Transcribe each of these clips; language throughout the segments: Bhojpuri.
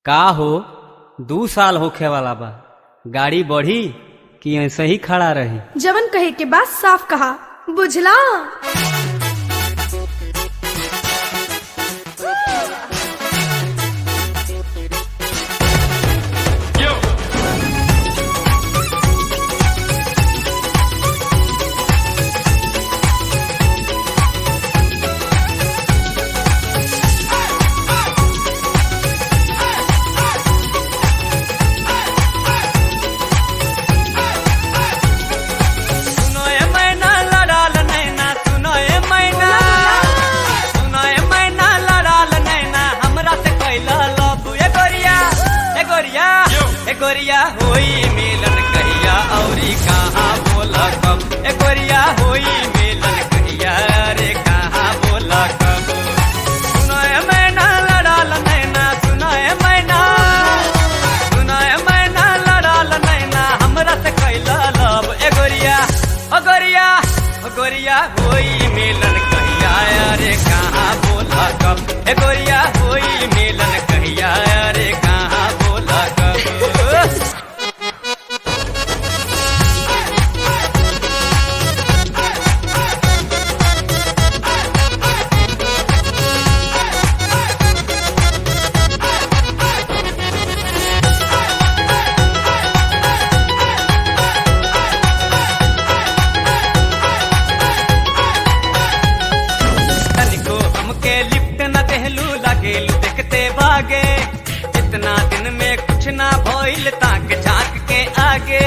का हो दू साल होखे वाला बा गाड़ी बढ़ी कि ऐसे ही खड़ा रही जवन कहे के बात साफ कहा बुझला सुनो ए मैना लड़ाल नैना सुनो ए मैना सुनो ए मैना लड़ाल नैना हमरा से कैला लव ए गोरिया ए गोरिया ए गोरिया होई मिलन कहिया औरी कहाँ बोला कब ए गोरिया होई मिलन कहिया रे कहाँ बोला कब सुनो ए मैना लड़ाल नैना सुनो ए मैना सुनो ए मैना लड़ाल नैना हमरा से कैला लव ए गोरिया ओ गोरिया ओ गोरिया होई मिलन कहिया रे कहाँ बोला कब ए गोरिया होई मिलन कहिया रे कहाँ बोला कब तनिको हमके लिफ्ट न देहलू लागेलू देखते भागे इतना दिन में कुछ ना भइल ताक झांक के आगे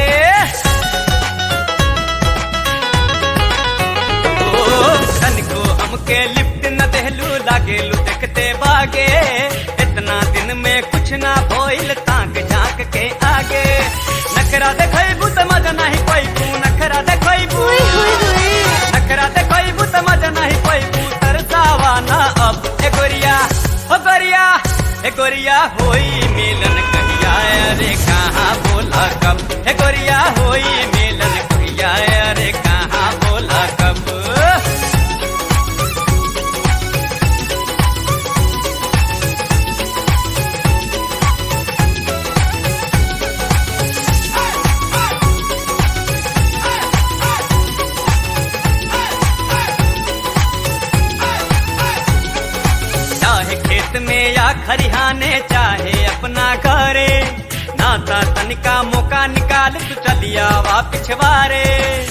ओ, तनिको हमके लिफ्ट न देहलू लागेलू देखते भागे इतना दिन में कुछ ना भइल ताक झांक के आगे नखरा देखैबू त मजा नहीं पैबू नखरा देखैबू नखरा देखैबू त मजा नहीं पैबू तरसावा ना अब ए गोरिया ओ गोरिया ए गोरिया होई मिलन कहिया रे कहाँ बोला कब ए गोरिया होई मिलन कहिया रे कहाँ बोला कब चाहे खेत में या खरिहाने चाहे अपना घरे नाता तनिका मौका निकाल तू चलिया वा पिछवारे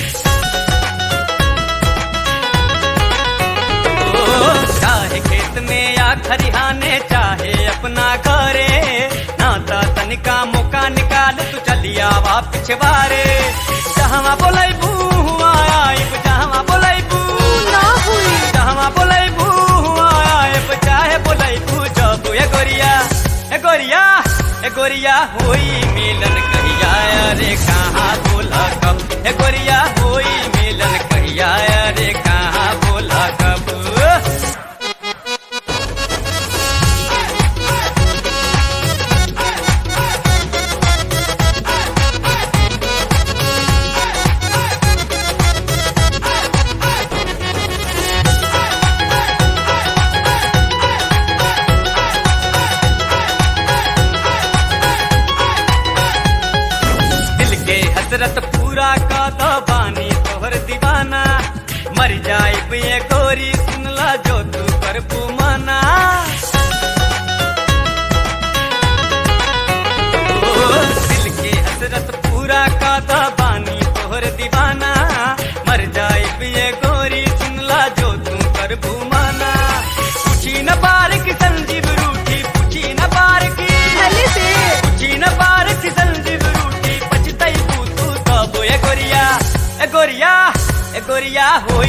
ओ, चाहे खेत में या खरिहाने चाहे अपना घरे नाता तनिका मौका निकाल तू चलिया वा पिछवारे जहाँ बोलैबू आइब जहाँ बोलैबू ना हुई जहाँ बोलैबू आइब चाहे बोलैबू जब ए गोरिया ए गोरिया ए गोरिया होई मिलन कहिया रे कहाँ बोला कब ए गोरिया होई मिलन कहिया रे कहाँ बोला कब दिल के हसरत पूरा का तो बानी तोहर दीवाना मर जाए ये गोरी सुनला जो तू कर पुमाना ओ, दिल के हसरत पूरा का तो बानी तोहर दीवाना मर जाए ये गोरी सुनला जो तू कर पुमाना पूछी न पार की संजीव रूठी पूछी न पार की भले से पूछी न पार की संजीव रूठी पछतई तू तू तब ए गोरिया ए गोरिया ए गोरिया होई